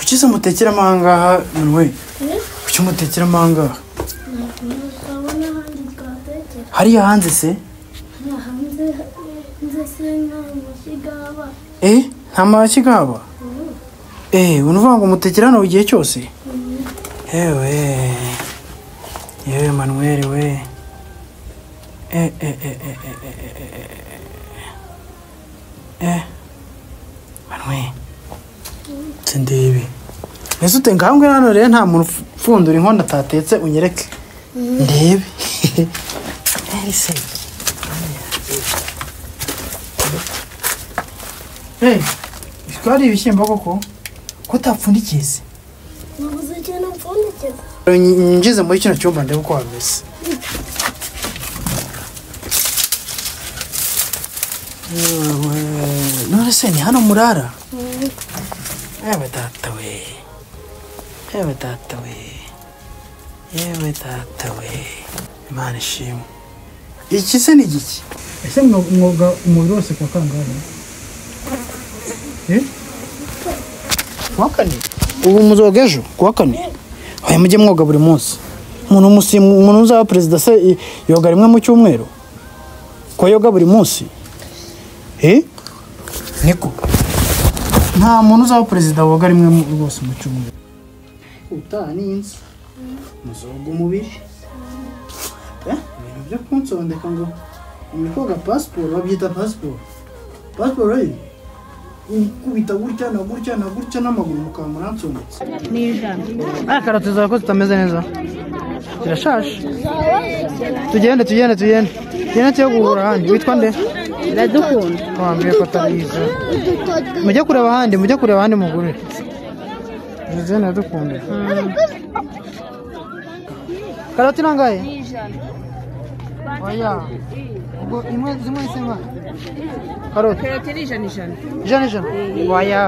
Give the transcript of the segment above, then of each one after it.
icyiza mutekeramo aha ngaha none we icyo mutekeramo aha ngaha ntabona ahandi twatekera hariya hanze se nta hanze hanze se nta mashyiga aba eh nta mashyi gaba eh unuvuga ngo mutekera hano igihe cyose yewe yewe manuel we eh eh eh eh eh eh eh, eh, eh, eh manuel sindebe mbese ute nkambwe hano rero nta muntu upfundura inkono atatetse unyereke ndebe Eh, se. Eh, twari ibishyimbo koko ko utapfundikiye se nabuze ikintu mpfundikira ngeze muri kino cyumba ndebe uko hameze Yewe, none se ni hano murara yewe data we yewe data we yewe data we imana ishimwe iki se ni igiki ese mwoga umubiri wose kwa kangahe kuwa kane ubu muzoga ejo kuwa kane aya mujye mwoga buri munsi umuntu musi- umuntu uzaba perezida se i- yoga rimwe mu cyumweru ko yoga buri munsi eh niko nta muntu uzaba perezida woga rimwe mu- rwose mu cyumweru utaha ni inzu muzoga umubiri Eh, ibintu byo kunsondeka ngo ni koga pasiporo babyita pasiporo pasiporo ye ikubita gutya na gutya na gutya n'amaguru mukaba muransondetse Ah, karoti zawe ko zitameze neza zirashaje tugende tugende tugende tugende tujye guhura ahandi witwa nde iradukunda wambwiye ko atabizi mujye kureba ahandi mujye kureba ahandi mugurire izi ndadukunda karoti nangahe oya ubwo imwe zimwe zisema karoti karoti ni ijana ijana ijana ijana waya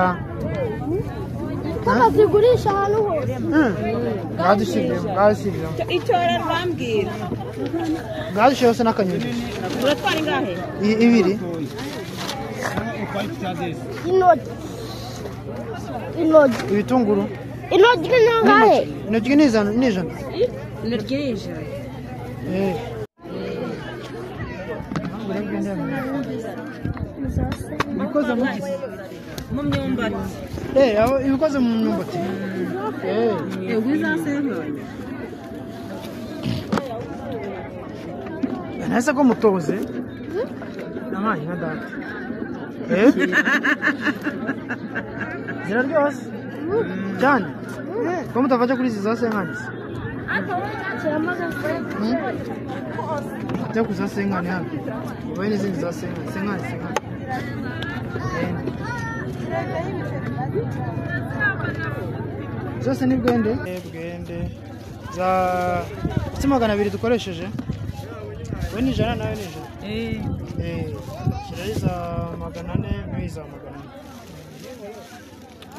kaba zigurisha ahantu hose bwadushyizeho bwadushyizeho itora rwambwira bwadushyizeho se n'akanyoni uratwara ingahe I- ibiri intoryi intoryi ibitunguru intoryi ni nangahe intoki ni ijana ni ijana intoryi ni ijana Eh. ibikoze mu gisi mu myumbati Eh, aho ibikoze mu myumbati Eh, ego izasembuye nahise ko mutoze nabaye na data Eh? ziraryoha se cyane ko mutafashe kuri izi za senkani se Njya ku za senkani hano ubaye n'izindi za senkani senkani senkani Eh. zose ni bwende Eh, bwende za ndetse magana abiri dukoresheje we ni ijana nawe ni ijana kirari za magana ane n'uyi za magana ane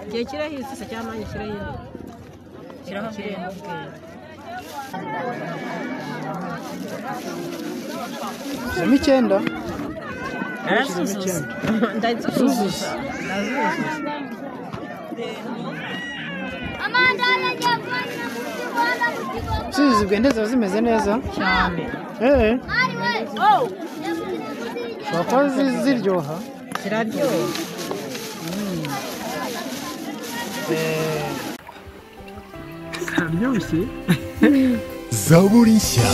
igihe kirahise se cyangwa nanjye kirahise kirahabwira zirimo icyenda arasuzuza ndasuzuza usizi bwende ziba zimeze neza cyane eee ushobora kuba zi- ziryoha kiraryoha ziraryoshye zaburi nshya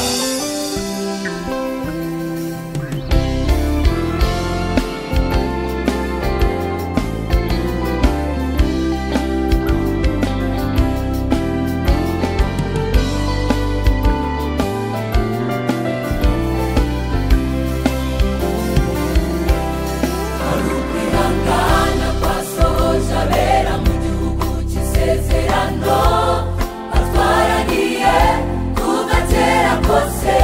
Kwihangana kwa sohoje abera mu gihugu cy'isezerano batwaraniye kuva kera kose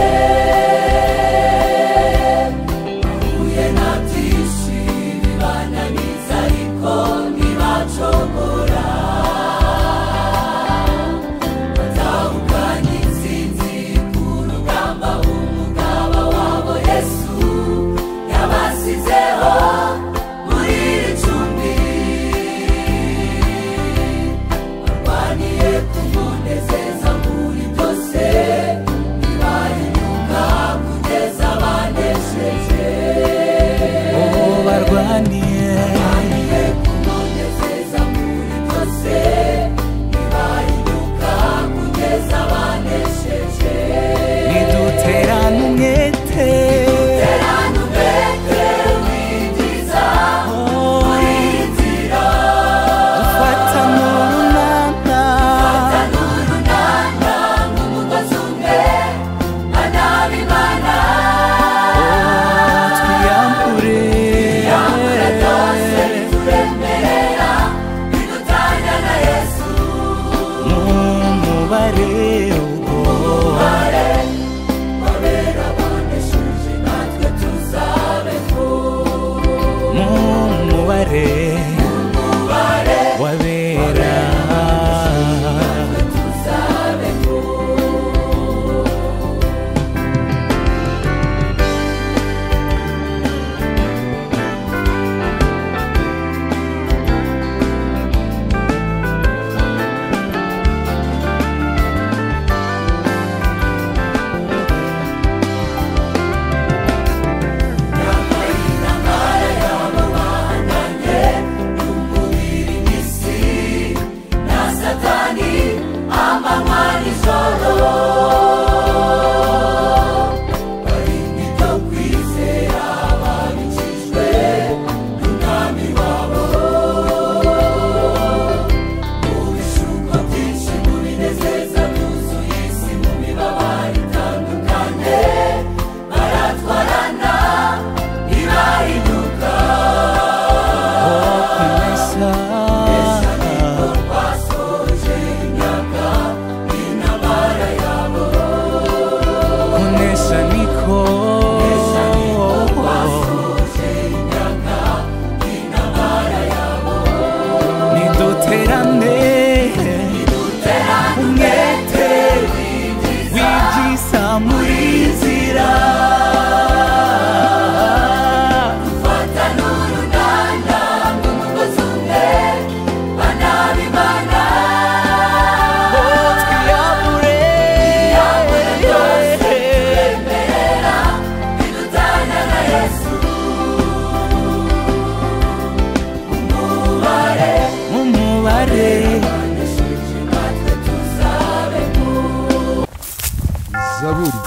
zaburi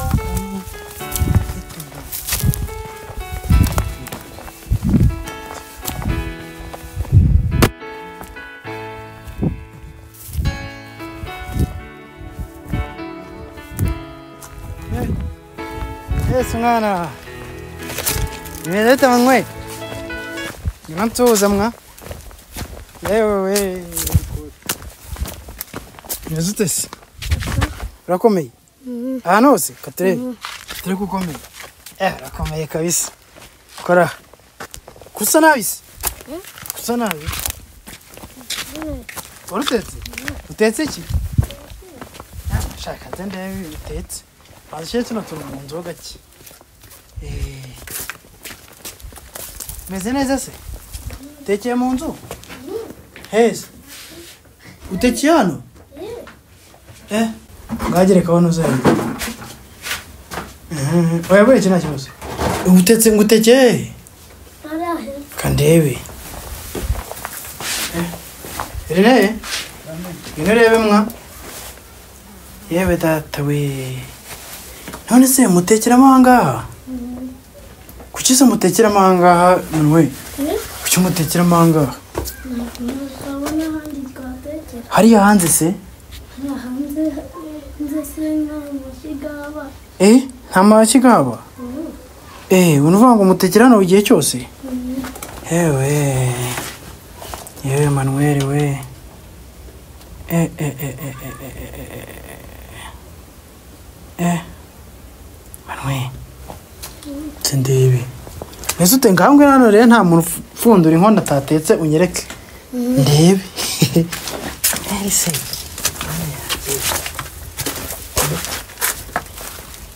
Yesu mwana imeleta mangwe nimamtuuza mwa yewewe nezutesi urakomeye ahantu hose katere katere kukomeye Eh, urakomeye kabisa kora kusa nabi se kusa nabi warutetse utetse ki Ah, shaka nze ndebe utetse Azishyire tuno tuntu mu nzu ho gake. Eh. Meze neza se? Utekeye mu nzu? Heza. Utekeye hano? Eh. Ngagere kabona uzahira. Oya buriya iki nta kibazo. Ubutetse ngo utekeye Arahera. kandebe. Rene? Ngwino urebe mwa. Yewe data we. none se mutekeramo ahangaha kuki se mutekeramo ahangaha none we kuki mutekeramo ahangaha Ntabona ahandi twatekera. hariya hanze se Hariya hanze nze sinkaho umushiga w'abana. eh nta mashyi gahaba eh unuvuga ngo mutekera hano igihe cyose yewe yewe manuel we eh eh eh eh eh eh eh, eh, eh, eh manuel sindebe mbese ute nkambwe hano rero nta muntu upfundura inkono atatetse unyereke ndebe Eh, se.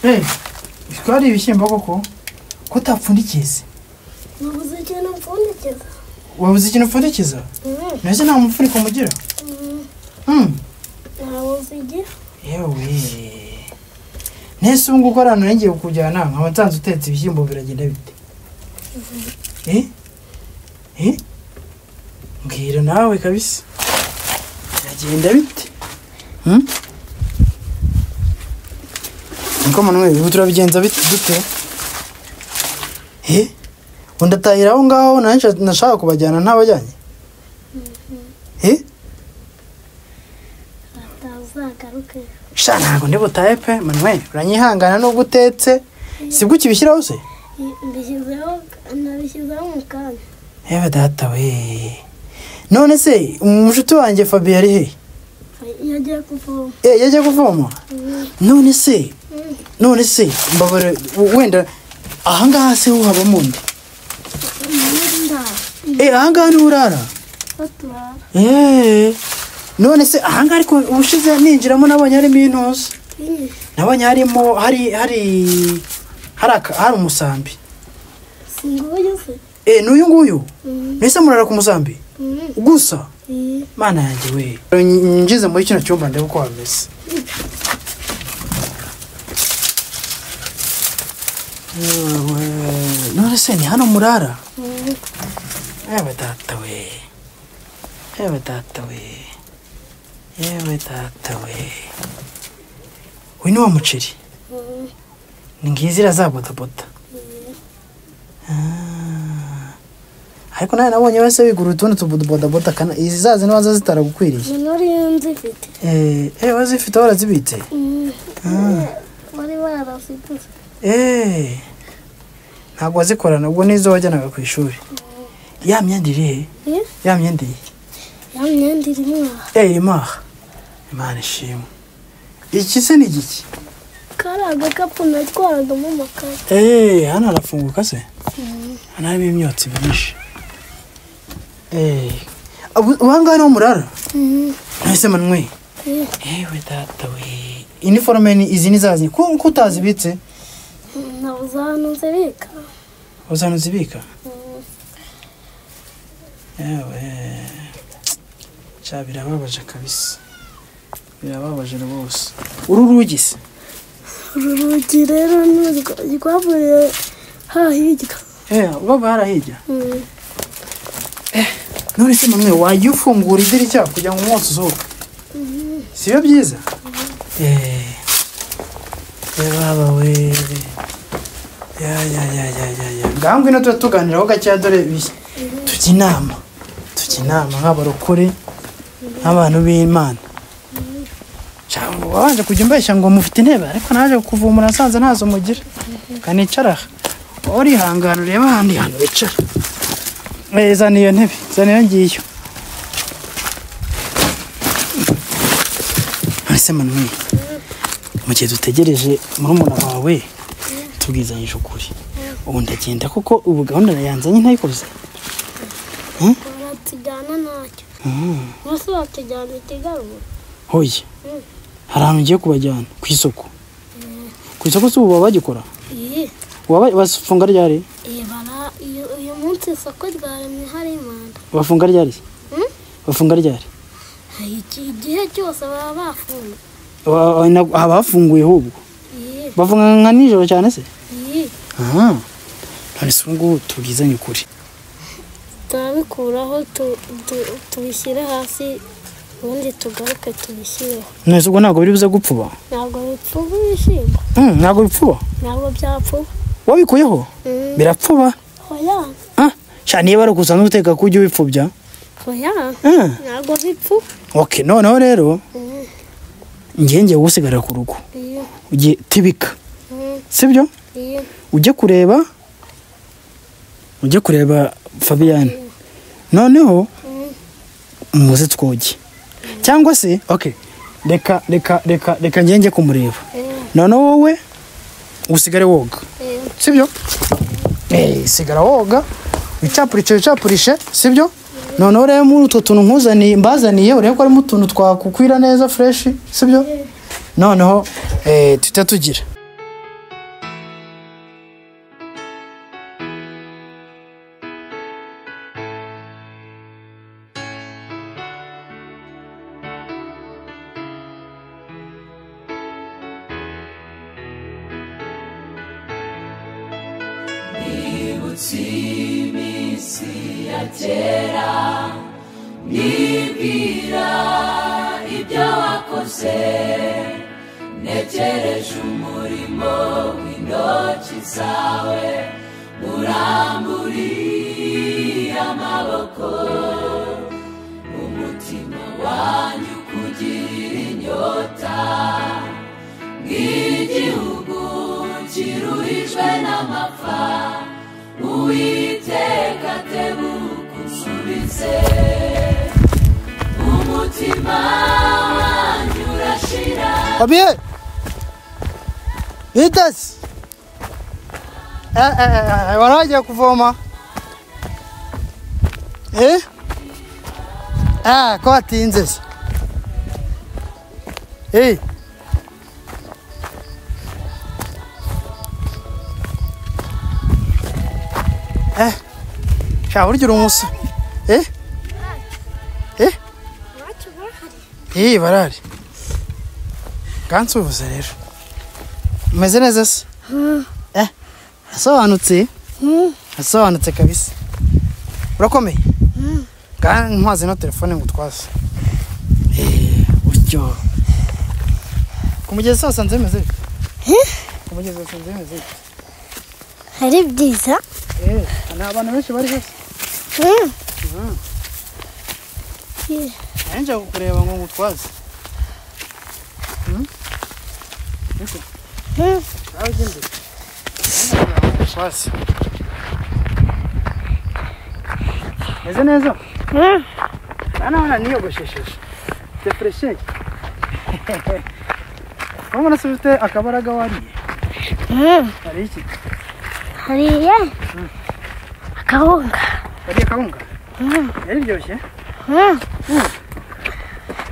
Eh, bitwa ari ibishyimbo koko ko utapfundikiye se Nabuze ikintu mpfundikiza. wabuze ikintu upfundikiza mbese nta mufuniko mugira Mm. Nabuze igihe. yewe nese ubu nguko ari ahantu nari ngiye kukujyana nkaba nsanze utetse ibishyimbo biragenda bite Eh? Eh? mbwira nawe kabisa biragenda bite Hmm? niko manuel ubu turabigenza bite dute Eh? undi atahira aho ngaho nanjye nsha- nashaka kubajyana ntabajyanye Eh? Atazagaruke. sha ntabwo ndi butahe pe manuel uranyihangana nubwo utetse sibwo ukibishyiraho se Mbishyizeho nabishyizeho mu kanya. yewe data we none se umushuti wanjye fabiyo ari he Yagiye kuvoma. Eh, yagiye kuvoma none se none se mbabare wenda ahangaha se ho habamo undi Muri ndara. Eh, ahangaha niho urara Baturara. Eh, none se ahangaha ariko ubushize ninjiramo nabonye harimo intuza nabonye harimo hari hari hari aka- hari umusambi Singuyu se. Eh, n'uyu nguyu Mhm. mbese murara ku musambi Mhm. gusa Eh, mana yanjye we ngize muri kino cyumba ndebe uko hameze Yewe, none se ni hano murara mhm. yewe data we yewe data we yewe data we uyu ni wa muceri Mhm. ni ngizi irazabodaboda Ah. ariko nawe nabonye wese wigura utundi tubodaboda kana izi zazi niba zitaragukwiriye Ni nari nzifite. Eh, eh, wazifite warazibitse Mhm. Wari warafite se. Eh, ntabwo wazikorana ubwo n'izo wajyanaga ku ishuri ya myenda iri he Eh, ya myenda iri ya myenda irimo aha. eh imaha imana ishimwe iki se ni igiki kari agakapu natwaragamo amakaye eh hano harafunguka se hano harimo imyotsi myinshi eh abu- ubangahe niho murara nahise manwe Eh, ewe data we iniforume ni izi ni zazi ko ko utazibitse nabuze ahantu nzibika uzanuzibika Mhm. yewe cya birababaje kabisa birababaje rwose uru rugi se uru rugi rero ni urwa- rwavuye hahirya eh baba harahijya Mhm. none se mamwe wajya ufungura idirishya kugira ngo umwotsi usohoke siyo byiza Eh, baba we ya ya ya ya ya ya ngaho ngwino tuba tuganiraho gakeya dore bi- tujya inama tujya inama nk'abarokore nk'abantu b'imana Cyangwa wabanje kujya umbeshya ngo mufite intebe ariko naje kuvumura nasanze ntazo mugira kanicara wowe urihangana ureba ahandi hantu wicara Eh, zana iyo ntebe zana iyo ngiyo ese manuwe mu gihe dutegereje murumuna wawe tubwizanyije ukuri ubu ndagenda kuko ubu gahunda yanzanye ntayikoze baratujyana ntacyo umunsi batujyana ikigarura hoye Mm. hari ahantu ugiye kubajyana ku isoko ku isoko si ubu baba bagikora iyi Baba bafunga ryari iyi bara iyo uyu munsi isoko ryaremye hari imanda bafunga ryari Mm. bafunga ryari Iki igihe cyose baba bafunze Wa- wa- na- haba hafunguye ahubwo iyi bafunga nka nijoro cyane se iyi aha none se ubu ngubu tubwizanye ukuri turabikuraho tu- tu- tubishyire hasi ubundi tugaruke tubishyireho none se ubwo ntabwo biri buze gupfuba ntabwo bipfuba ibishyimbo Mm, ntabwo bipfuba ntabwo byapfuba wabikuyeho Mm. birapfuba oya Ah, sha niba ari ukusanzwe uteka kujya ubipfubya oya Ah, ntabwo bipfuba okay noneho rero Mm. njye ngiye gusigarira ku rugo iyo ugiye tibika Mm. sibyo iyo ujye kureba ujye kureba fabiyani noneho muze twoge cyangwa se okay reka reka reka reka njye njye kumureba iyo noneho wowe usigare woga iyo sibyo Eh, sigara woga wicapurishe wicapurishe sibyo noneho rero muri utwo tuntu nkuzaniye mbazaniye urebe ko harimo utuntu twakukwira neza fureshi sibyo noneho eh, tujya tugira nibwira ibyo wakoze ntegereje umurimo w'intoki zawe uramburiye amaboko umutima wanjye ukugirira inyota nk'igihugu kiruhijwe n'amapfa uwiteka tebuka unsubize umutima wanyu urashira abiye bitasi warajya kuvoma eh ah ko batinze se eh eh sha burya uri umunsi eh eh iwacu barahari iyi barari gansuhuze rero umeze neza se eh asobanutse asobanutse kabisa urakomeye Nga ntwaze no telefone ngo utwaze Eh, uryo ku mugezi hose nze bimeze bite ku mugezi hose nze bimeze bite ari byiza Eh, hari abantu benshi bari hose Mm. nanjye nshaka kukureba ngo ngutwaze Mm. nawe ujya imbere Nanjye nshaka ngo ngutwaze meze neza Mm. nanone niyogoshesheje defuresheje urabona se ufite akabaraga wariye Mm. hari iki hariye akawunga wariye kawunga yari iryoshye Mm.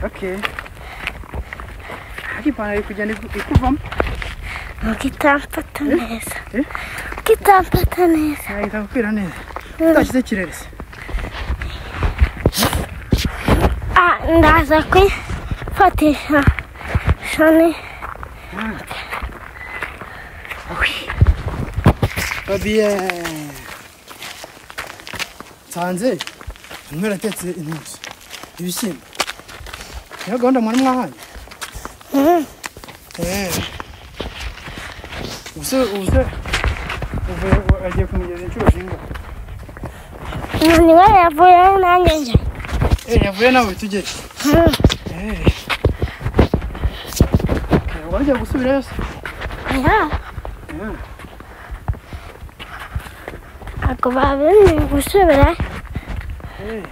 okay ariko ipantaro iri kugenda iku- ikuvamo mukitampata neza Eh? mukitampata neza yahita gukwira neza utashyize ikirere se Ah, ndaza kwifatisha shoni babiye nsanze mwaratetse intuzi ibishyimbo niyo gahunda mwari mwahaye Eh. ubuse ubuse uvuye agiye ku mugezi inshuro zingahe niba yavuyeho nanjye njye Eh, yavuye nawe tujye Eh. Eh, wajya gusubirayo se Eh. oya ntabwo babemeye gusubira Eh.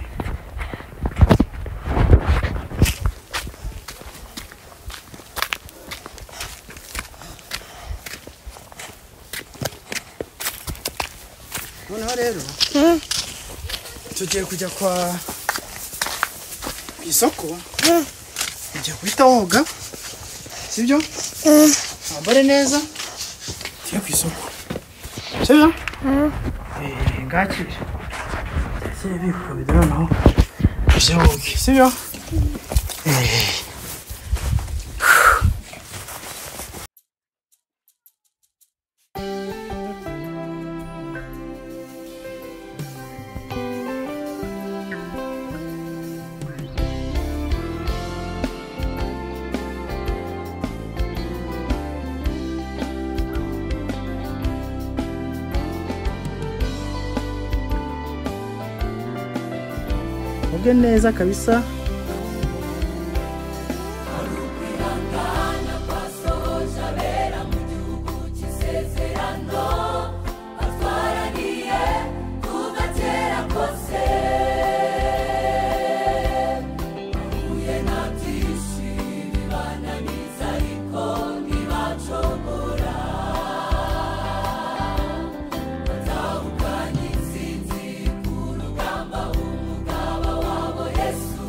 noneho rero Mm. tugiye kujya kwa ku isoko ugiye guhita woga sibyo wambare neza tujye ku isoko sibyo Eh, ngakire sebiko biduranaho tujye woge sibyo Eh. uge neza kabisa Ukwihangana kwa sohoje abera mu gihugu cy'isezerano atwaraniye kuva kera kose bahuye na byinshi bibananiza ariko ntibacogora batahukanye intsinzi ku rugamba umugaba wabo yesu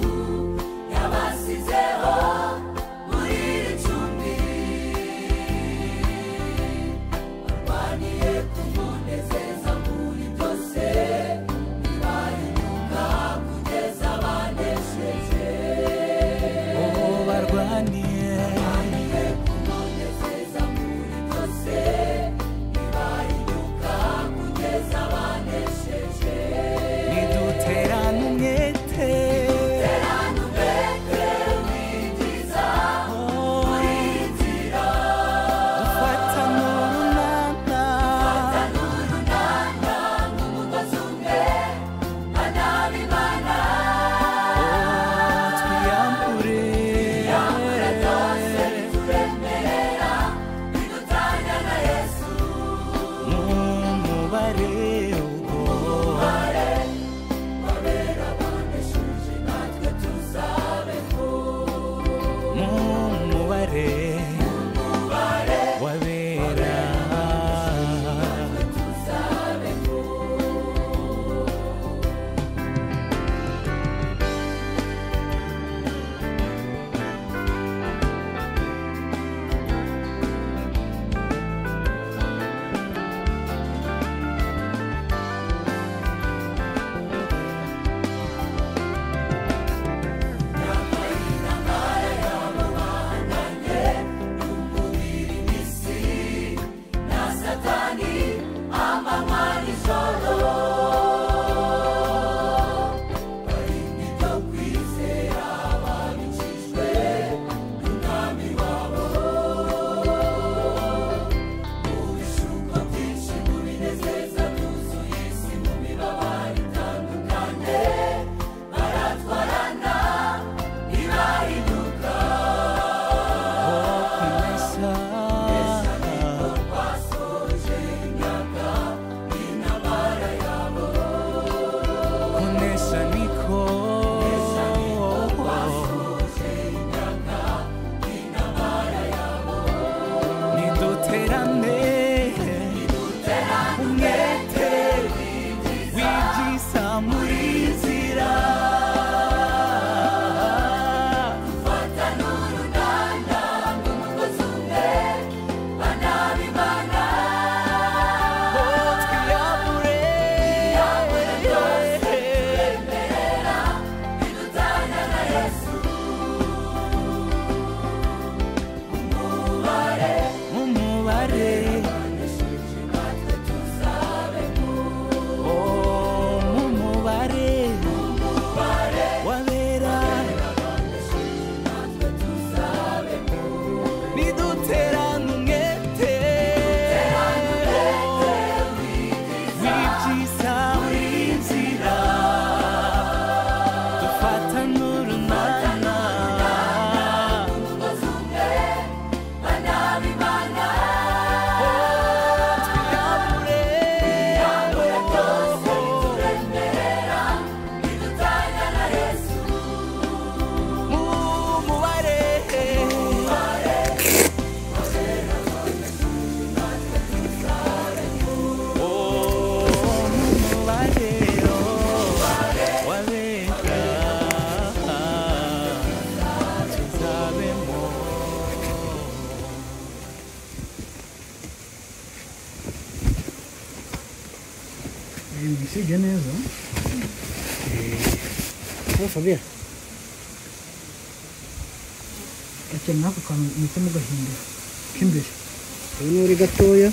usibye neza eee Fabien gakeneye nk'ako kantu muhita mugahindura k'imbere ubu ni uri gatoya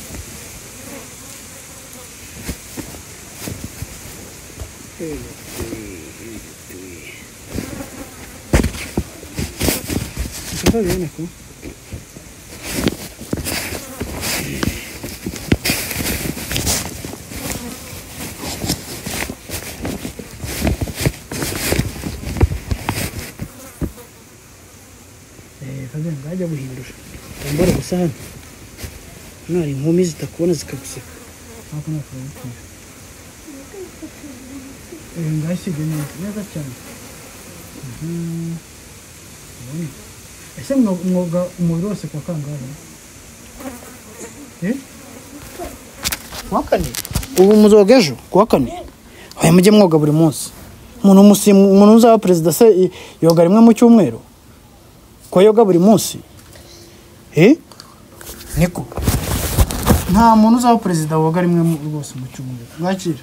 Está bien, Aku. Fabian, ngajya guhindura tambara gusa hano hano hari inkumi zitakubona zikaguseka ntabwo ntabwo urabikora Eh, ngashyize neza neza cyane Mhm. Ubona? ese mwo- mwoga umubiri wose kuwa kangahe Eh? kuwa kane ubu muzoga ejo kuwa kane aya mujye mwoga buri munsi umuntu umusi- umuntu uzaba perezida se i- yoga rimwe mu cyumweru kuba yoga buri munsi Eh? niko nta muntu uzaba perezida woga rimwe mu- rwose mu cyumweru mwakira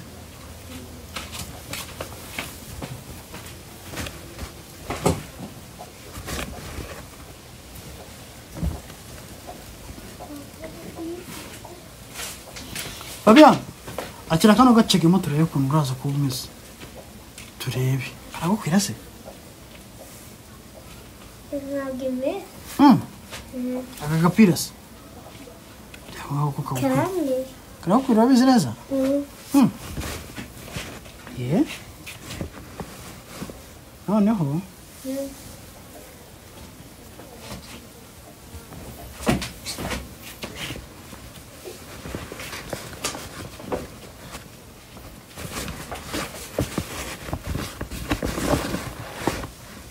Fabian akira kano gacegemo turebe ukuntu uraza kuba umeze turebe aragukwira se ntabwo imeze Mm. aka gapira se Reba uko kagukwira. karamye karagukwira urabizi neza Mm. ye noneho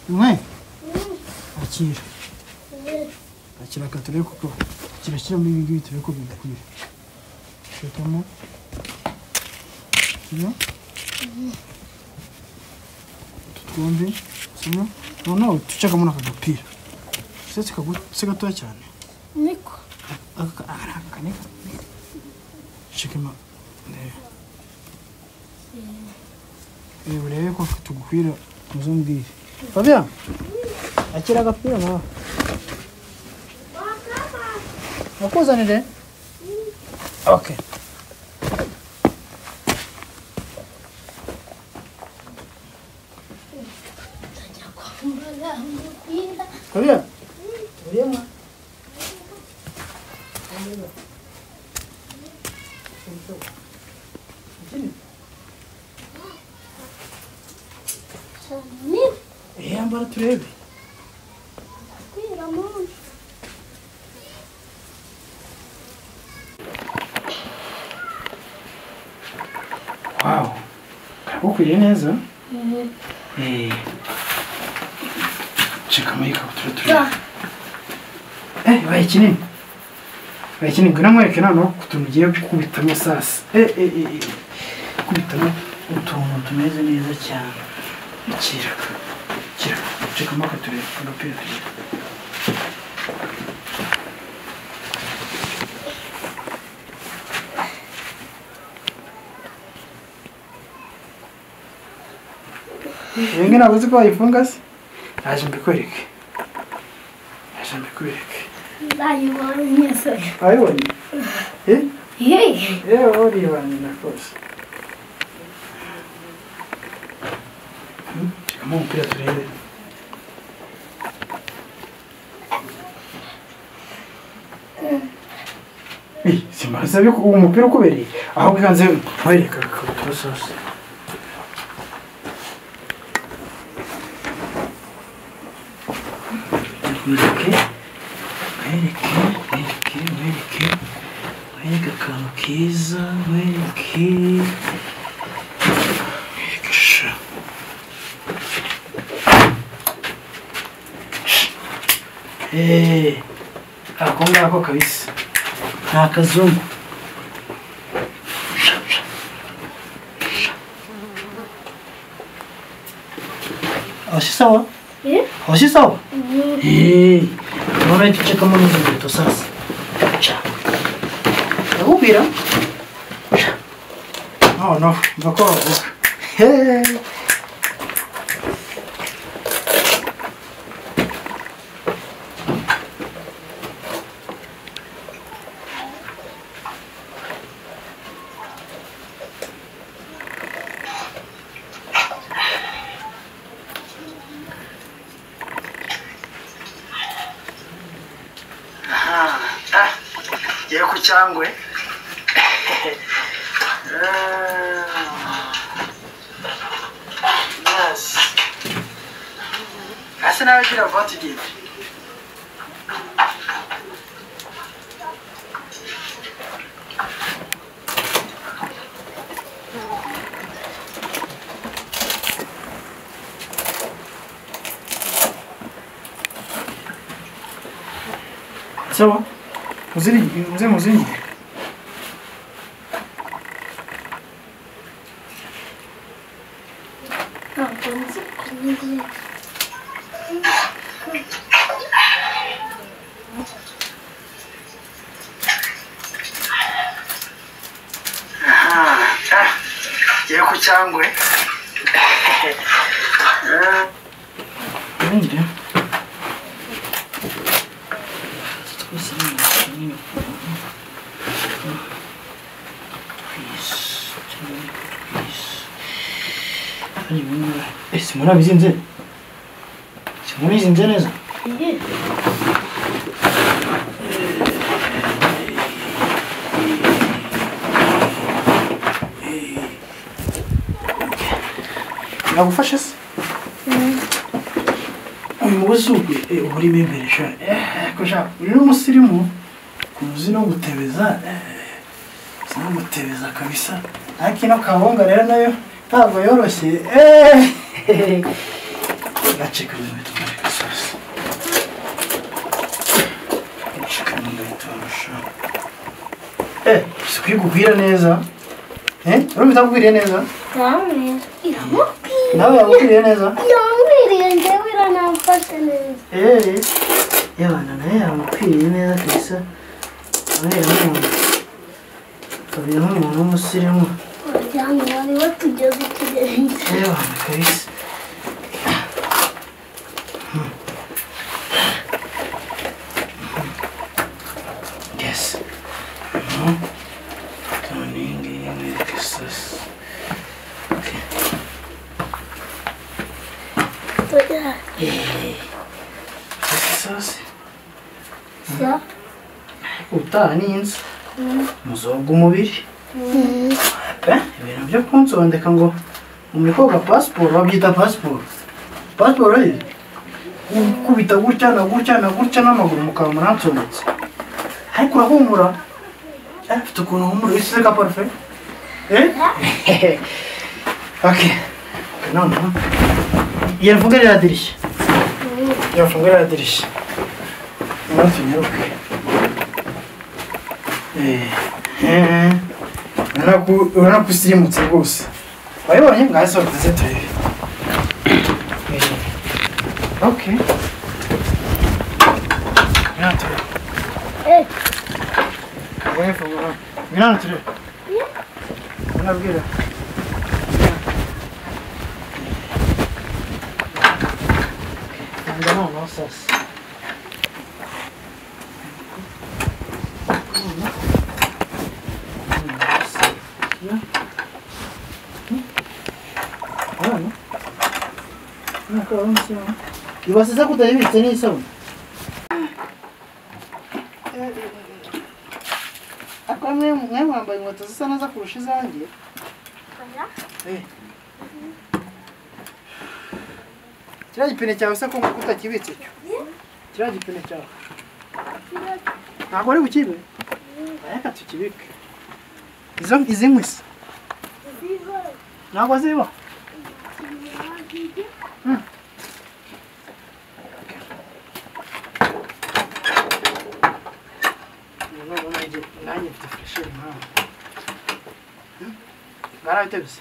mwe akira akira aka turebe kuko kirashyiramo ibi ngibi turebe ko bigakwira shekamo kino utu twombi kimwe noneho ducagamo n'aka gapira usetse kagutse gatoya cyane niko aka aka aka aka niko shekama ndebe Eh, urebe ko tugukwira muzumbwire fabia akira agapira nawe nakuzanire okay kwambara umupira Fabia urema cyane yambara turebe kwira munsi wow karagukwiriye neza Eh, cika muri iyi kabutura tureba eh baye kinini baye kinini ngwino mwereke noneho ku tuntu ugiye gukubitamo sasi eh eh eh eh, gukubitamo utuntu tumeze neza cyane kira kira cikamo akatureba agapira tureba Bimwe ntabwo uzi ko wayifunga se naje mbikwereke naje mbikwereke ndayibonye se wabibonye eh hehe yewe uribanye na rwose cikamo umupira turebe Eh, simbaza biko uwo mupira ukubereye ahubwo ikanze nkwereka agakabutura sose mwereke mwereke mwereke mwereke mwereke akantu keza mwereke mwereke sha eee ako ngako kabisa ni akazungu Sha, sha. Sha. Hoshi sawa? Eh? Hoshi sawa? Eh, unaona hicho cha kama ni nzito sasa. Cha. Nakupira. Cha. noneho mva ko bavuga Heee. ngiye ku cyangwe yasi asa n'abagira voti gifu sawa Muzini, mzee muzini. ntabwo nzi kunyegera Ngiye ku cyangwe. Ninde? Ese murabizinze? Simurabizinze neza? Nagufasha se? uyu mugozi ugwe eh, uba urimo imbere sha Eh, ko sha uyu ni umusirimu umuzi no gutebeza eh, uzi no gutebeza kabisa ariko ino kabonga rero nayo ntabwo yoroshye Eh, gace kari mu bitwara gasozi gace kari mu bitwara sha eh sikwiye neza eh urumva itakubwiriye neza namwe iramubwira nawe yakubwiriye neza yamwiriye ngewe iranamfashe neza Eee yabana naye yamukwiriye neza kabisa abera nk'umuntu abera nk'umuntu w'umusirimu waryamye wari watugeze ikirenze yabana kabisa yes tone ngiyi mwereke isasi tujya isasi sa utaha ni inzu muzoga umubiri Eh, ibintu byo kunsondeka ngo muri koga pasiporo babyita pasiporo pasiporo ye gukubita gutya na gutya na gutya n'amaguru mukaba muransobetse ariko urahumura Eh, ufite ukuntu humura wisize ka parufe eh okay noneho yafunga ririya dirishya yafunga ririya dirishya umunsi unyaruke eh urabona ko urabona ko usirimutse rwose wayibonye ngaho sohoze turebe oke ngwino turebe Eh. ngoye fungura ngwino hano turebe unabwira Anda não, nossas. ibasize kutayibitse n'isabune ariko mwe mwe mwambaye inkweto zisa neza kurusha izanjye Eh. kiriya gipine cyawe se ko utakibitse cyo kiriya gipine cyawe ntabwo ari bukibe reka tukibike izo izi nkwi se ntabwo ziba nanjye mfite furesheri nawe mwarabitebise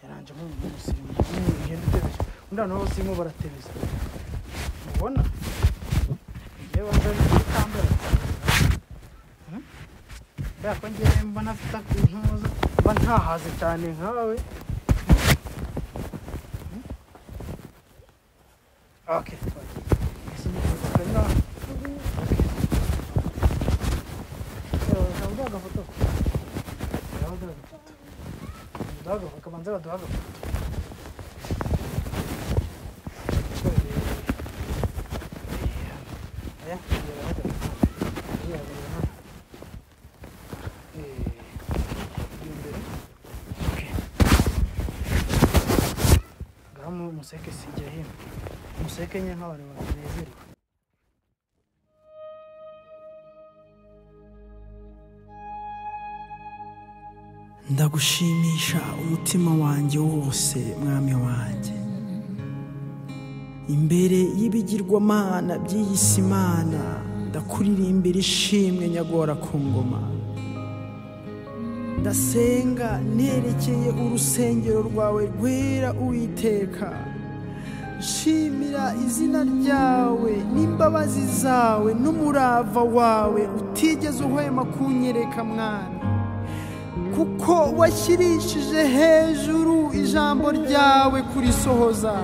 yaranje nk'umusirimu undi abantu b'abasirimu baratebeza mubona ko ngewe mbona afite intuza mba ntahaze cyane nkawe Okay. Ese ni ifoto ngaha. Ewa, ndaguha agafoto. Ndaguha agafoto. Ndaguha agafoto, kabanza baduhe agafoto. Aya, ndeba hano. Aya, ndeba hano. Eh, imbere. Okay. Ngaha mu- museke sijya hino musekenya nk'abantu banezerwa ndagushimisha umutima wanjye wose mwami wanjye imbere y'ibigirwamana by'iyi si mana ndakuririmbira ishimwe nyagora ku ngoma ndasenga nerekeye urusengero rwawe rwera uwiteka shimira izina ryawe n'imbabazi zawe n'umurava wawe utigeze uhwema kunyereka mwana kuko washyirishije hejuru ijambo ryawe kurisohoza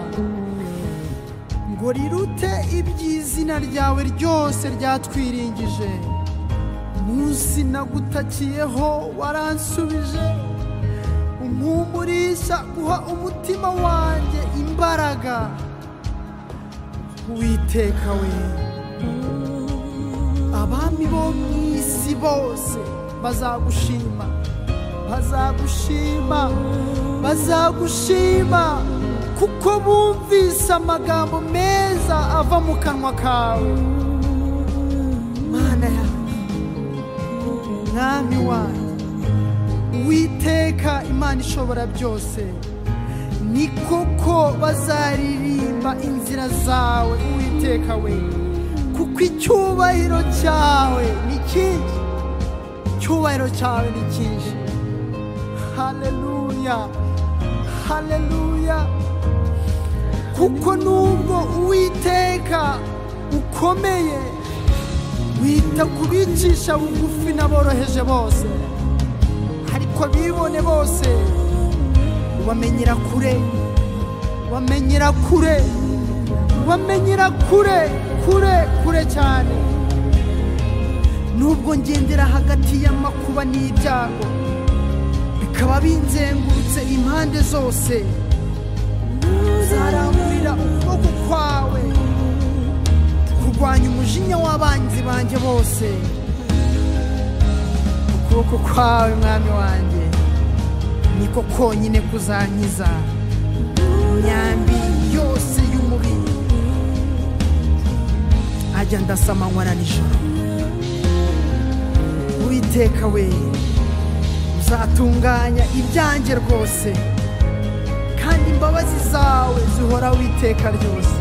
ngo rirute iby'izina ryawe ryose ryatwiringije munsi nagutakiyeho waransubije umpumurisha guha umutima wanjye imbaraga witeka we abami bo mu isi bose bazagushima bazagushima bazagushima kuko bumvise amagambo meza ava mu kanwa kawe mana yawe mwami wanjye witeka imana ishobora byose ni koko bazaririmba inzira zawe uwiteka we kuko icyubahiro cyawe ni cyinshi icyubahiro cyawe ni cyinshi haleluya haleluya kuko nubwo uwiteka ukomeye wita ku bicisha bugufi n'aboroheje bose ariko bibone bose ubamenyera kure ubamenyera kure ubamenyera kure kure kure cyane nubwo ngendera hagati y'amakuba n'ibyago bikaba binzengurutse impande zose nzarangurira ukuboko kwawe kurwanya umujinya w'abanzi banjye bose ukuboko kwawe mwami wanjye niko konyine kuzankiza imyambi yose y'umubiri ajya ndasamanywa na nijoro uwiteka we uzatunganya ibyanjye rwose kandi imbabazi zawe zihora witeka ryose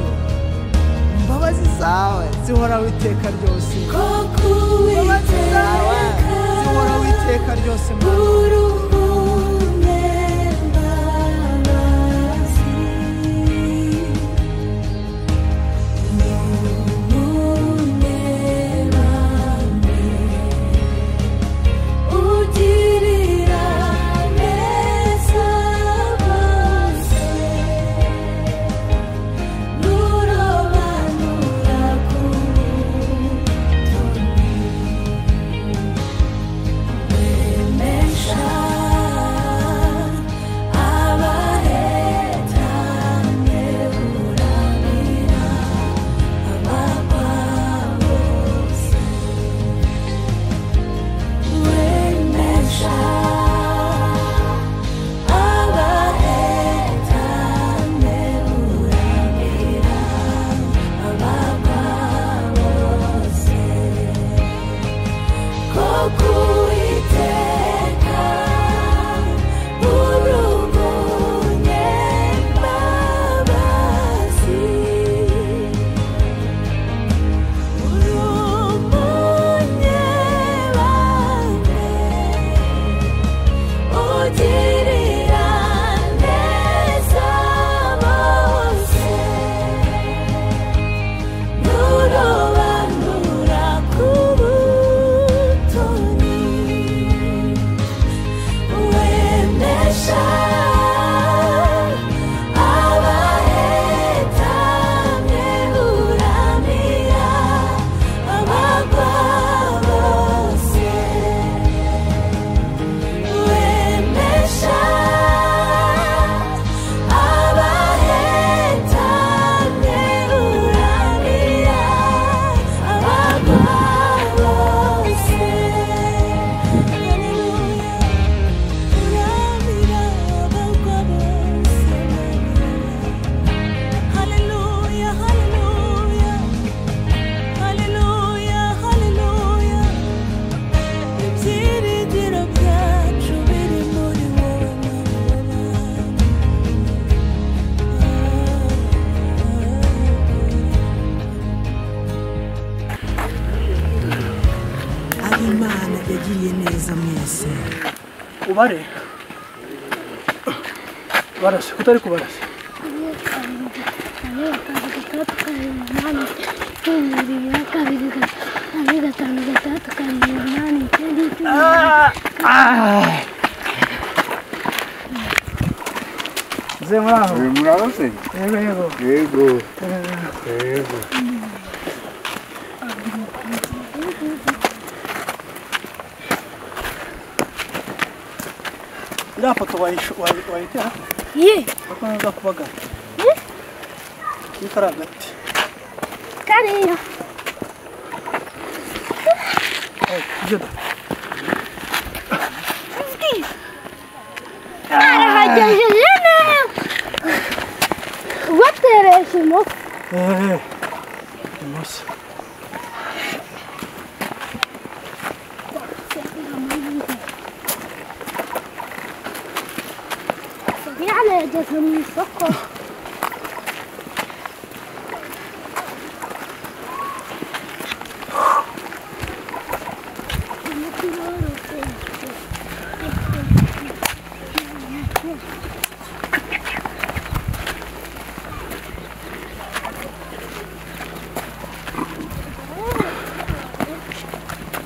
imbabazi zawe zihora witeka ryose imbabazi zawe zihora witeka ryose Mana. Ugirira neza bose Nurobanura kutumesha Abahetane uramira abakwa bose Wemesha abahetane uramira abakwa bose Koko iteka urugunye mbabazi urumunye bane ugirira neza bose n'urobanura bafasha abahetamye uramira abagwa bose wemesha abahetamye uramira abagwa bose Hallelujah. Hallelujah, hallelujah, hallelujah, hallelujah. Ibyiringiro byacu biri muri wowe aho imana yagiriye neza mwese ubare barase utari kubarasa gatandatu karindwi umunani icyenda ibiri kabiri kabiri gatanu gatandatu karindwi umunani icyenda icyenda ze muraho murahoze yego yego yego yego iriya foto wayitera ye kuko ntuza kubagara niko ari hagati kariya ibyo da arahagejeje neza ubateresha umutwe eee umunsi yani yageze mu isoko umuti woroshye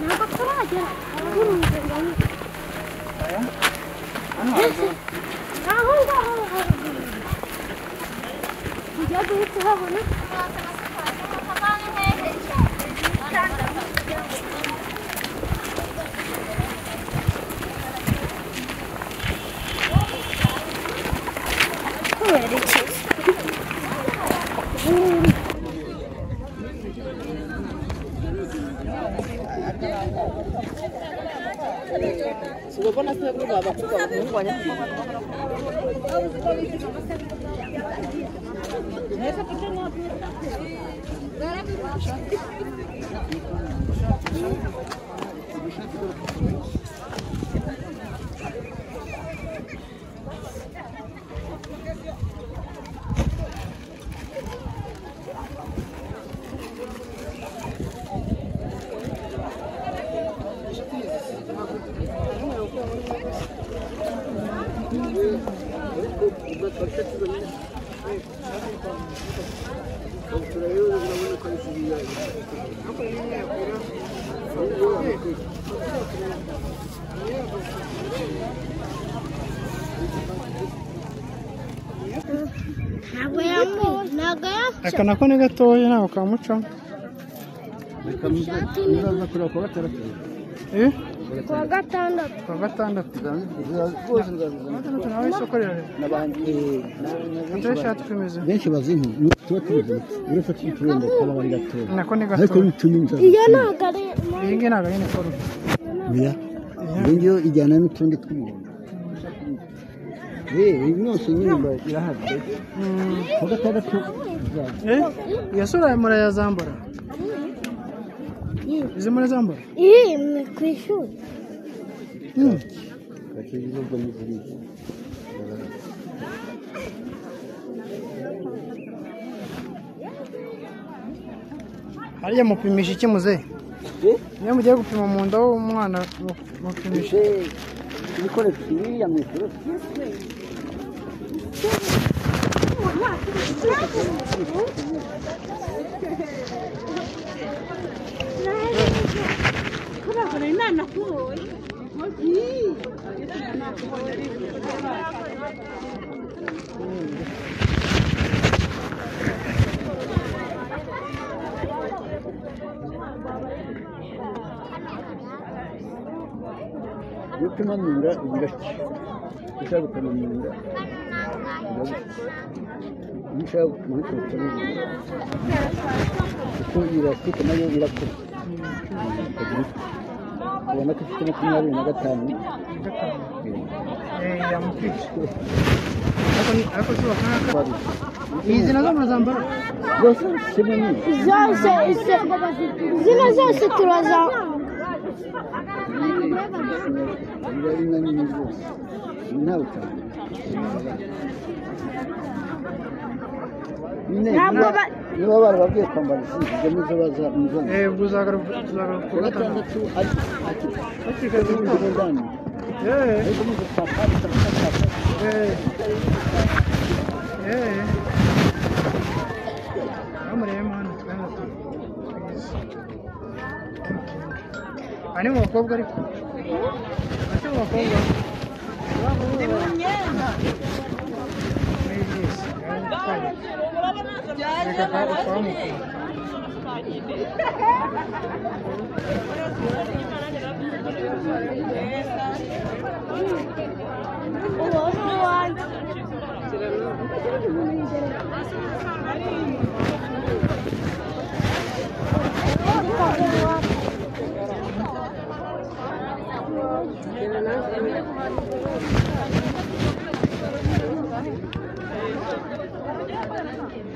ntabwo turagera kurunze ngo aho ngaho haruguru tujya guhita uhabona kubera iki ntabwo yamu ntabwo yamu aka nako ni gatoya ntabwo kamucamo uraza kureba kuwa gatandatu eh ku wa gatandatu kuwa gatandatu rwose nzabizana gatandatu nawe isoko rirareba n'abandi ntuye ishati tumeze benshi bazi nko tuba tuzi uretse tuturende kaba bari gatoya nako ni ariko gatoya bitumye nzaza iyo ntabwo ari iyi ngiyi ntabwo ari iniforume oya iyo ngiyo ijyana n'utundi tw'umuhondo yewe yose nyine mba irahagaze kuwa gatandatu nzaza eh iyo sura murayazambura izi murazambura iyi ni ku ishuri Mm. bakiri ibihugu n'izindi hariya mupimisha iki muzehe iyo mugiye gupima mu nda w'umwana mu- mupimisha ibikoresho biriya mu ishuri kurabura inama kuboye Yokumanura ibiraki. Ushaka kumanura. Ushaka kumanura. Kugira afite nayo irakura. Ubona ko ifite makumyabiri na gatanu. Izi nazo muzambara Zose kimwe n'iki. zose ese zino zose turaza Biba ari na nini rwose. Nta butaka. Nyine, Ntabwo niba- ba- niba barababwiye kwambara izi, ibyo nizo bazamuzana. tuzagaruka kuwa gatandatu ariko hakikajwe n'ubudani ariko mu gupapa bitandukanye ani mu bakobwa ariko ati mu bakobwa Ndi mu myenda. Byaje baraje. uwo ni uwanjye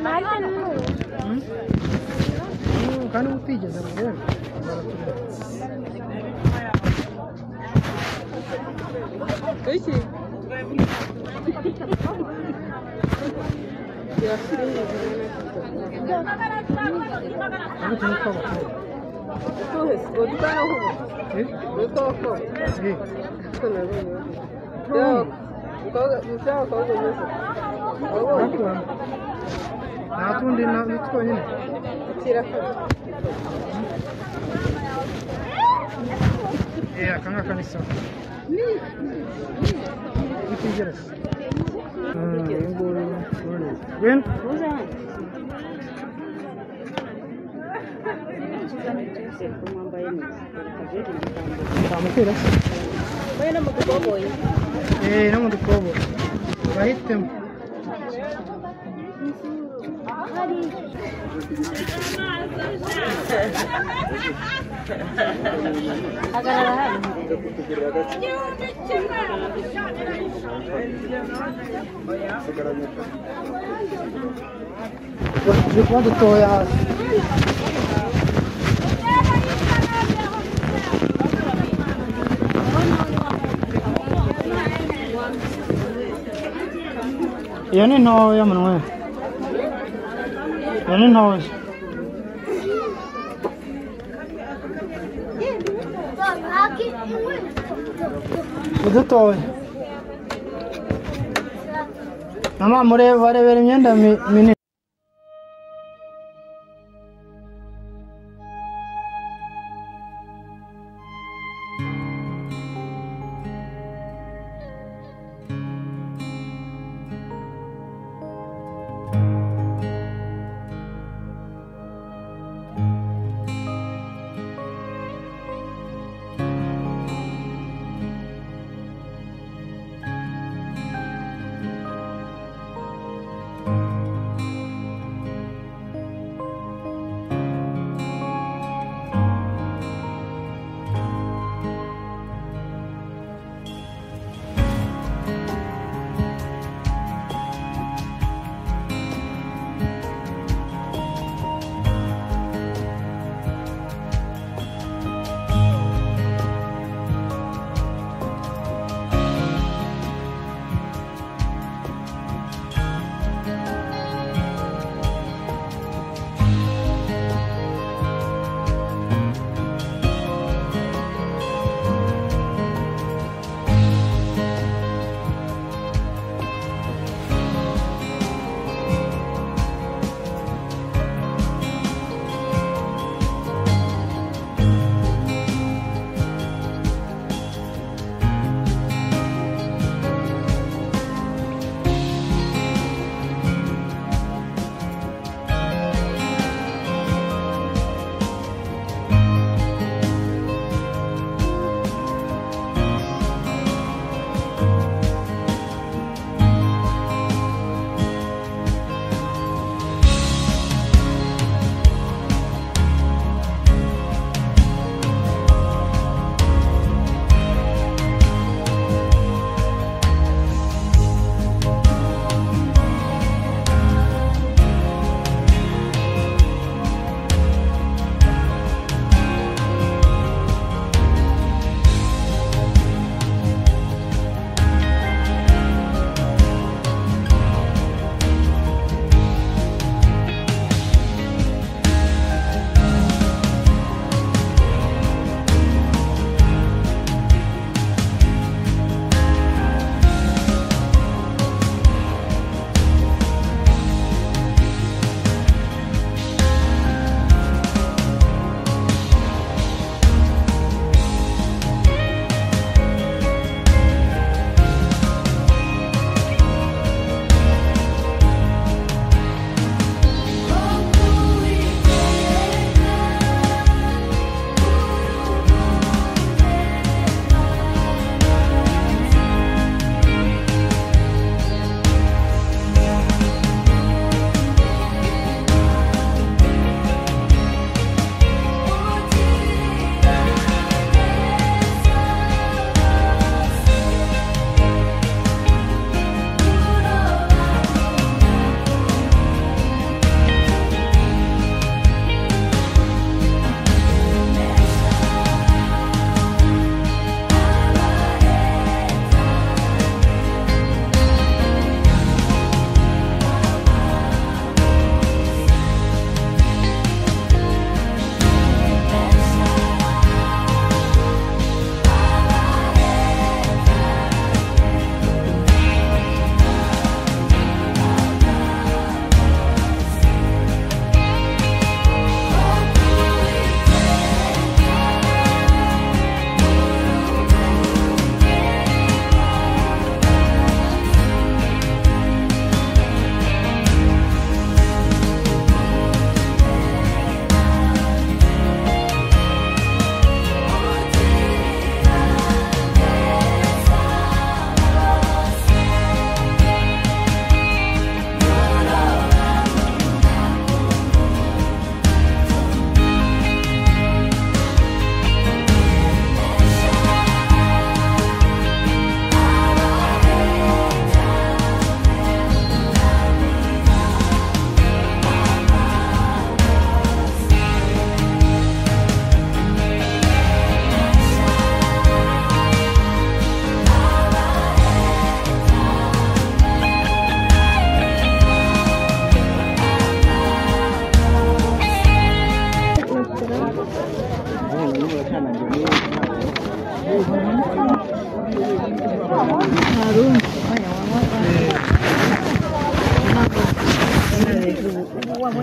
nanjye ni uwo kandi uba utigeze mu rwego Iki? ubutumwa tw'abakobwa Tuzi, witwa Yahubu. Witwa Yahubu. Uko nabivuga. Yahubu. Mukobwa- mufite abakobwa beza. Wabonye? nta tundi ni twonyine Kirakora. aka ngaka ni sawa utigeretse wena utamutera se Wewe na mukuboboye. Eh, no mu dukobo bahitemo Hagarara hano. turi kuba dutoya hasi iyo ni ntoya munwe iyo ni ntoya udutoya mama mureba barebera imyenda mi- minini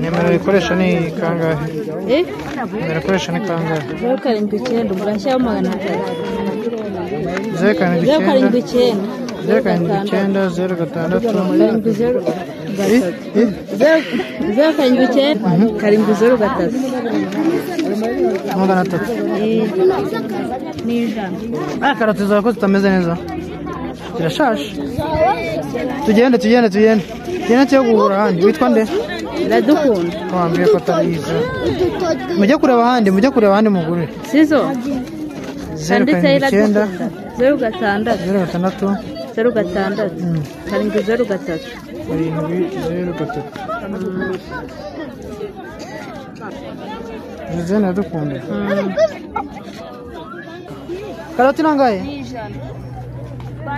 nimero rikoresha ni kangahe nimero ikoresha ni kangahe zeru karindwi icyenda ugashyiraho magana atatu zeru karindwi zeru karindwi icyenda icyenda zeru karindwi icyenda zeru gatandatu karindwi zeru gatatu Zeru- zeru karindwi icyenda karindwi zeru gatatu magana atatu ni ijana Ah, karoti zawe ko zitameze neza zirashashe tugende tugende tugende tugende tujye guhura ahandi witwa nde iradukunda wambwiye ko atari izo mujye kureba ahandi mujye kureba ahandi mugure sizo zeru handitseho karindwi icyenda iradukunda zeru gatandatu zeru zeru gatandatu gatandatu karindwi zeru gatatu karindwi zeru gatatu izi zeru iradukunda karoti ni angahe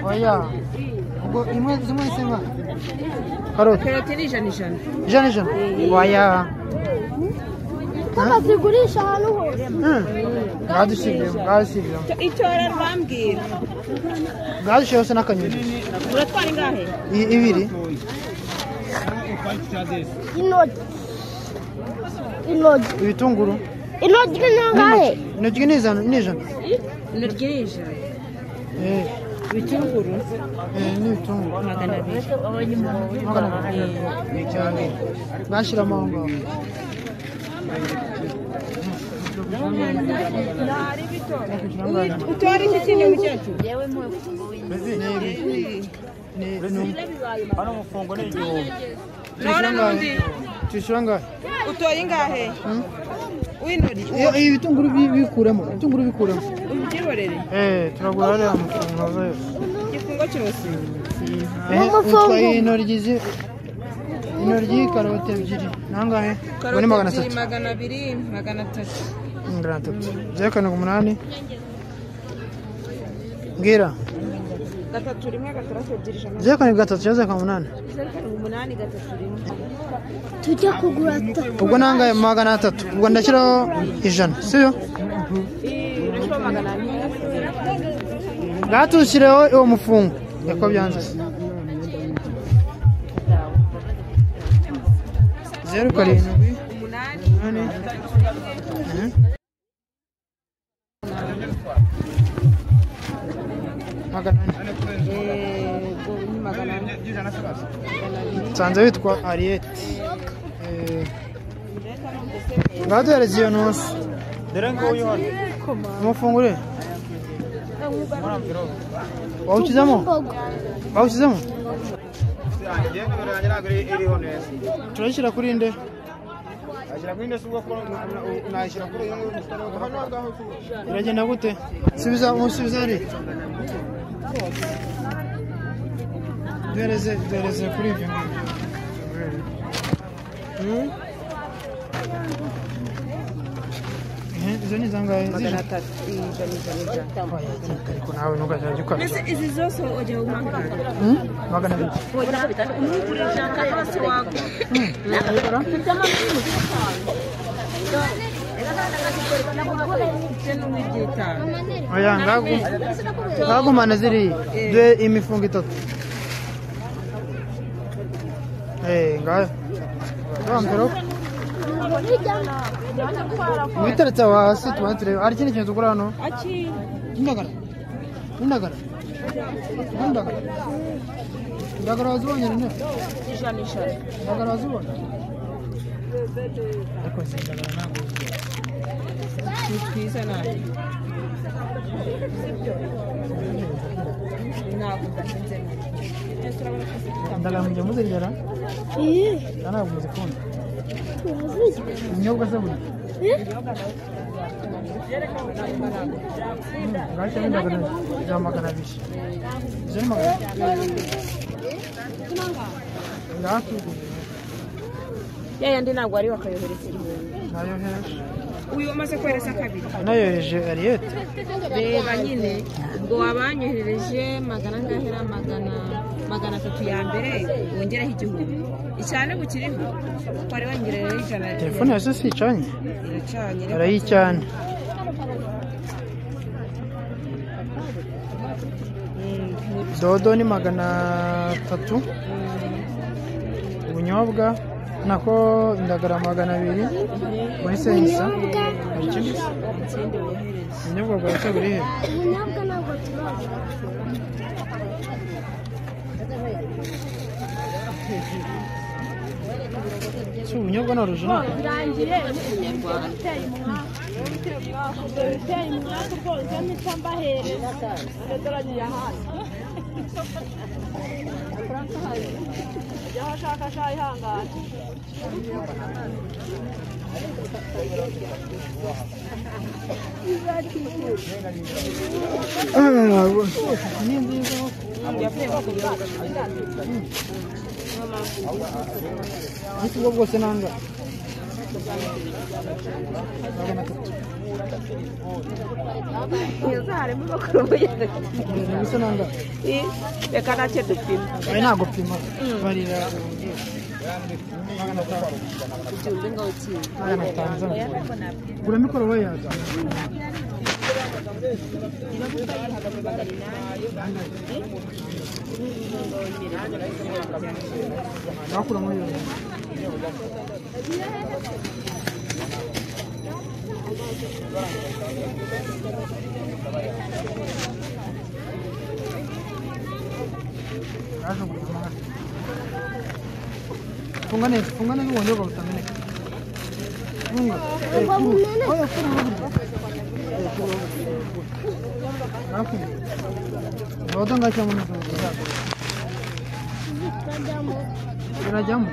oya ubwo imwe zimwe ni zingahe karoti karoti ni ijana ijana ijana ijana waya Kama zigurisha ahantu hose. bwadushyiriremo bwadushyiriremo icyora rwambwira bwadushyira hose n'akanyoni uratwara ingahe I- ibiri Inogi. Inogi. ibitunguru Inogi ni angahe? intoki ni ijana ni ijana intoryi ni ijana Eh, ibitunguru eh, ni ibitunguru magana abiri magana abiri bwashyiramo aho ngaho utora iki kindi mukecuru Ni- ni- hano umufungo ni igihumbi tuyishyura angahe tuyishyura angahe utoye ingahe w'intoryi Iyo- iyo ibitunguru bi- bikuremo ibitunguru bikuremo ubyiborere eh turagura hariya amafaranga zose igifungo cyose eh utwaye intoryi zi intoryi karoti ebyiri ni angahe ubu ni magana atatu magana abiri magana atatu magana atatu zeru karindwi umunani mbwira gatatu rimwe gatandatu ebyiri ijana zeru karindwi gatatu cyangwa zeru karindwi umunani umunani gatatu rimwe Tujya kugura ta. ubwo ni angahe magana atatu ubwo ndashyiraho ijana siyo urashobora magana abiri bwatushyireho uwo mufungo niko byanze zeru karindwi umunani Mhm. magana ane nsanze witwa ariyeti baduhereza iyo ntusi dore ngo uyu hano umufungure wawushyizemo wawushyizemo njyewe nimero yanjye ntabwo iri- iriho neza turayishyira kuri inde ashyira kuri ino si ubwo ko nashyira kuri uyu nguyu musore wo hano ngaho biragenda gute subiza umusubiza ari duhereze duhereze kuri ibyo Hmm? Eh, izo ni zangahe magana atatu ijana ijana ijana ariko nawe ntukazajya ukabya izi zose ujya umwaka Hmm? magana abiri oya ngagu ngagumane ziriya duhe imifungo itatu eh ngayo bambero ibiteretse aho hasi tubane turebe hari ikindi kintu tugura hano indagara indagara indagara indagara wazibonye nyine indagara wazibonye ariko izi ndagara ntabwo ni twiza nawe ntabwo udahinze indagara mujya muzirya ntabwo muzikunda ibinyobwa se buri bwacyo n'indagara za magana abiri izo ni magana abiri ndatugura ya yandi ntabwo wari wakayohereza igihumbi nayohereje uyu wamaze kohereza kabiri nayohereje ariyete reba nyine ubwo wabanyoherereje magana angahe na magana magana atatu ya mbere wongereho igihumbi icyane bukiriho wari wongerereho ijana telefone yose si icanye iracanye reka arayicana Mm, dodo ni magana atatu ubunyobwa nako indagara magana abiri muri sensa hari ikindi se? ubunyobwa bwa se buri hehe ubunyobwa ntabwo turaza si ubunyobwa ni orijinali ariko ubwo bwose nanga magana atatu iyo zahari mu bakuru bugeze mbese nanga reka nacyo dupima ari ntabwo pima barira magana atanu ubyumve ngo ukiye magana atanu z'amafaranga gura mikoro we yaza nakura muri iyo funga neza funga neza ubunyobwa butameneka funga Eh, kuru. Oya, kuru, kuru. Eh, kuru, kuru. Nafunga. dodo ngacyo muri izo nzu. tukajyamo urajyamo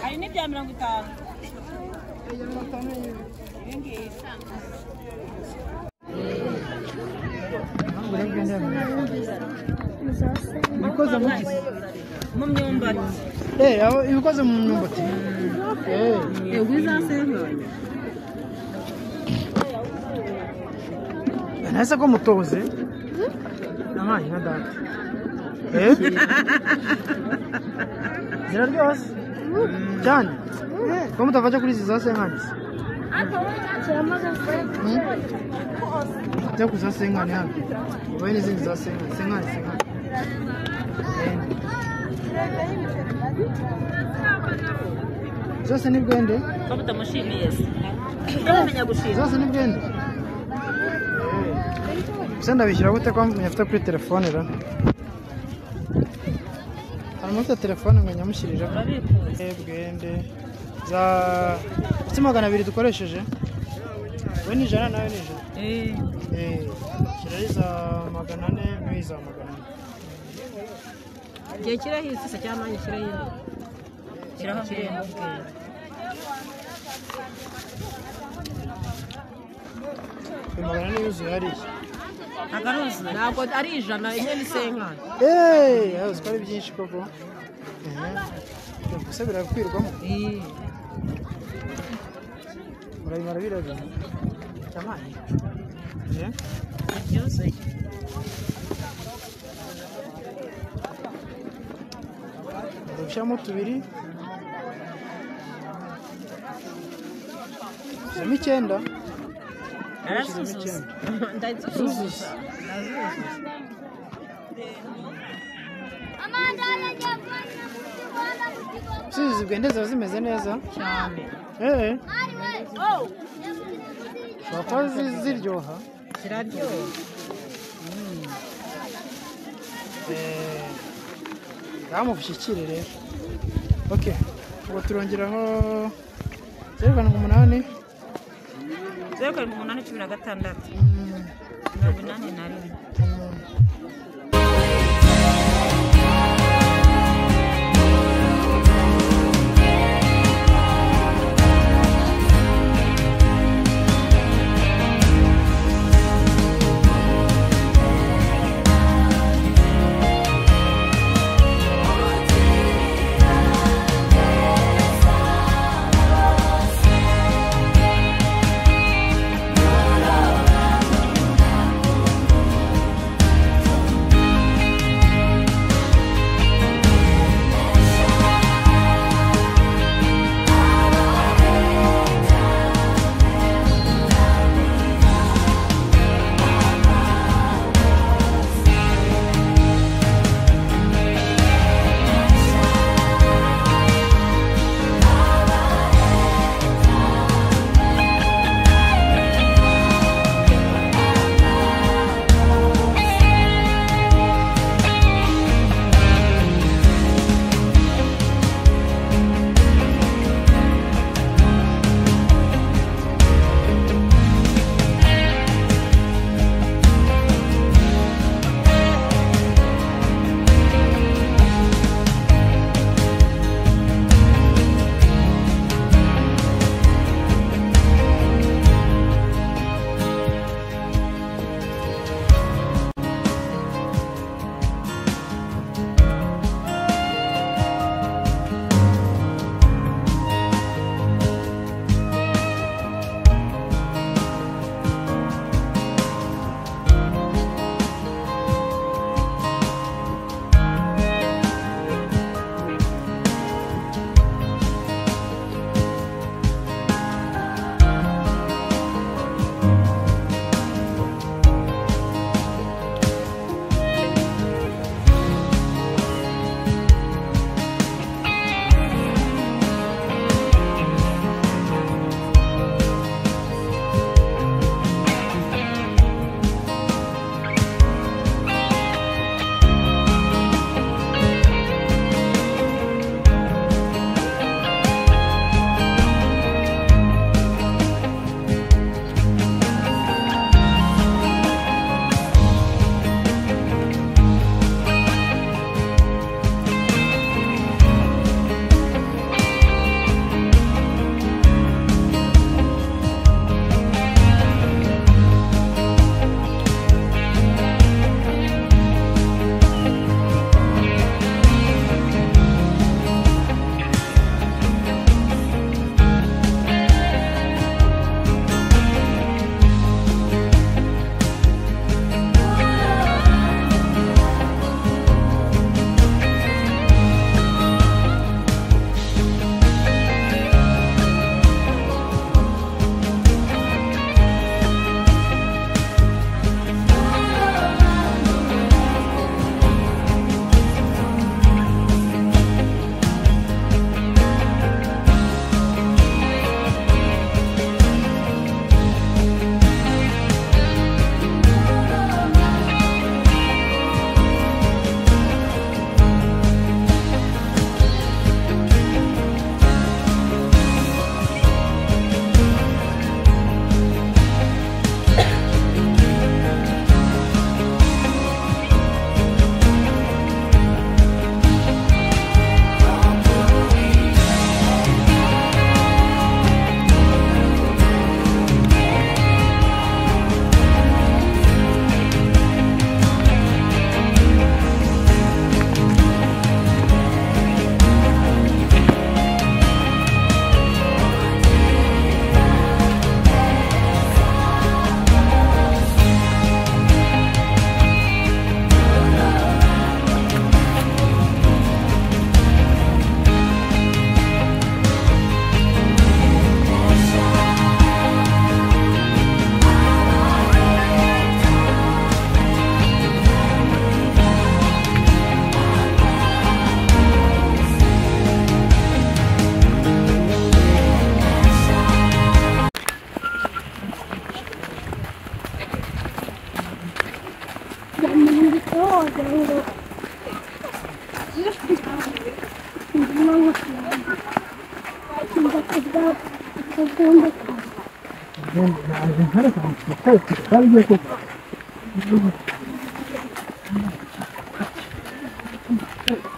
hari n'ibya mirongo itanu zose ibikoze mu ki mu myumbati Eh, aho ibikoze mu myumbati Eh, yego izasembura nahise ko mutoze nabaye na data Eh? ziraryoha se? cyane ko mutafashe kuri izi za senkani se turamaze ajya kuza senkani hano ubaye n'izindi za senkani senkani senkani Eh. zose ni bwende ko mutamushimiye se utamenya gushima zose ni bwende se ndabishyira gute ko nyafite kuri telefone ra hari umunsi telefone ngo nyamushyirire urabikuza bwende za ndetse magana abiri dukoresheje we ni ijana nawe ni ijana Eh, shyiraho iza magana ane n'iza magana ane igihe kiraho isisa cyangwa nanjye kiraho indi kiraho kirembo bwenge Ayo magana ane yuzuye hariya agaruzi ntabwo ari ijana imwe ni senkani eee uzi ko ari byinshi koko gusa birakwirwamo murabimara birabira cyamani byuzuye dushyiramo tubiri dushyiramo icyenda narasuzuza ndazuzuza usizi bwende ziba zimeze neza cyane eee ushobora kuba zi- ziryoha kiraryoha ngaha mubushyikire rero ok ubu turongeraho zeru karindwi umunani zeru karindwi umunani cumi na gatandatu Mm. mirongo inani na rimwe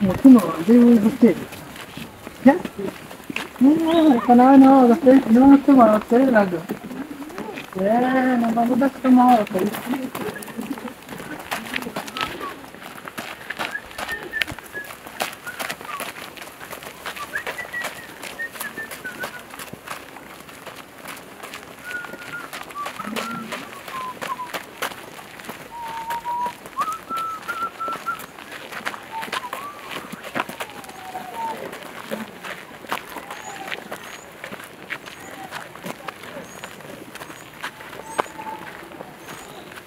umutima wanjye w'igiteri reka nawe niho wagatera niho umutima wagateraga yeee numva ngo udafite amahoro kabisa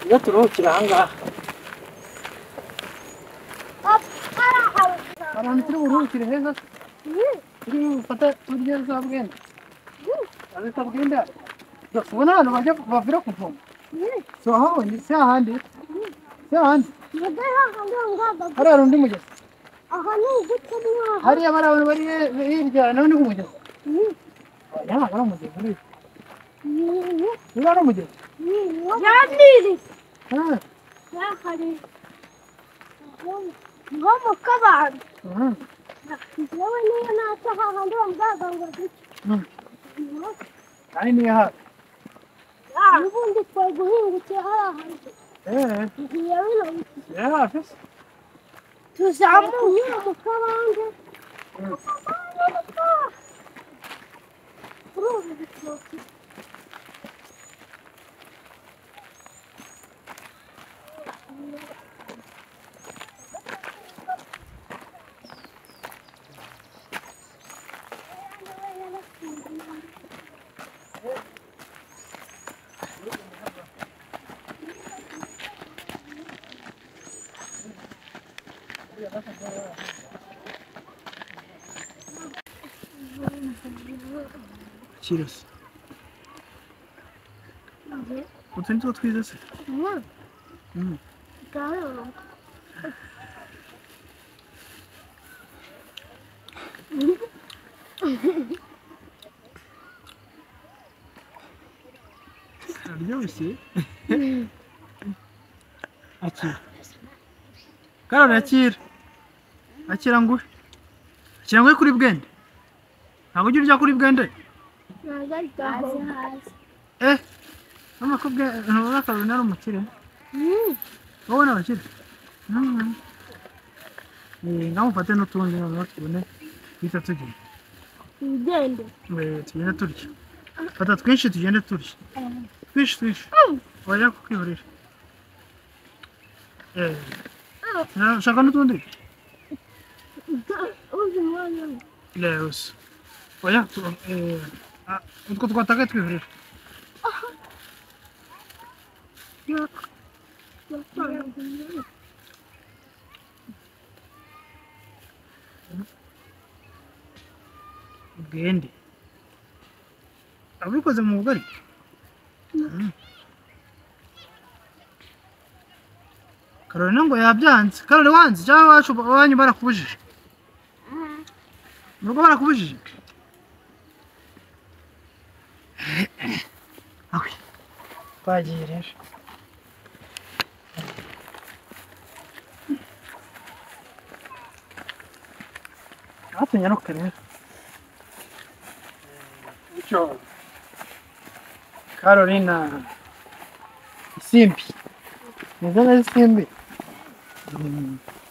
iyo turuhukira ahangaha ahantu turi buruhukire heza turi bufate turye za bwenda za bwenda ubona ahantu bajya bavira kuvoma tuhahabonye si hahandi si hahandi hariya hari undi mugezi hariya bari abantu bari hirya nawe ni nk'umugezi aya ntabwo ari umugezi uriya uriya ari umugezi Ah, mu kabanda ah. yewe niyo nata hahandi bamugaga ngo duke kandi niyo hafi ubundi twaguhingukiye hariya hantu eee ngiye bino niyo hafi se tuzamuye mu kabande kuri ubu bitoki kirasa utu ni two twiza se araryoshye akira karori akira akira nguhe akira nguhe kuri bwende ntabwo ujya urya kuri bwende hasi hasi Eh, mama kubwe ntubona kabiri nari umukire. Wowe ni abakire. Mm. Eh, ngamufate n'utundi noneho tubone twita tugiye. ugende Eh, tugende turya. Fata twinshi tugende turya. Twinshi twinshi. Wajya kukwihorera. Eh. na- Ushaka n'utundi? uzi umwanya we. Leos. Oya, tu- eh, ah, utwo twatakaye twihorera. ubwende ababikoze mu bugari Mm. karori ngo yabyanze karori wanze cyangwa iwacu iwanyu barakubujije mu rugo barakubujije Ok. twagiye rero hatunyaruka rero Cyo. Carolina. Isimbi. Nizana isimbi. Mm.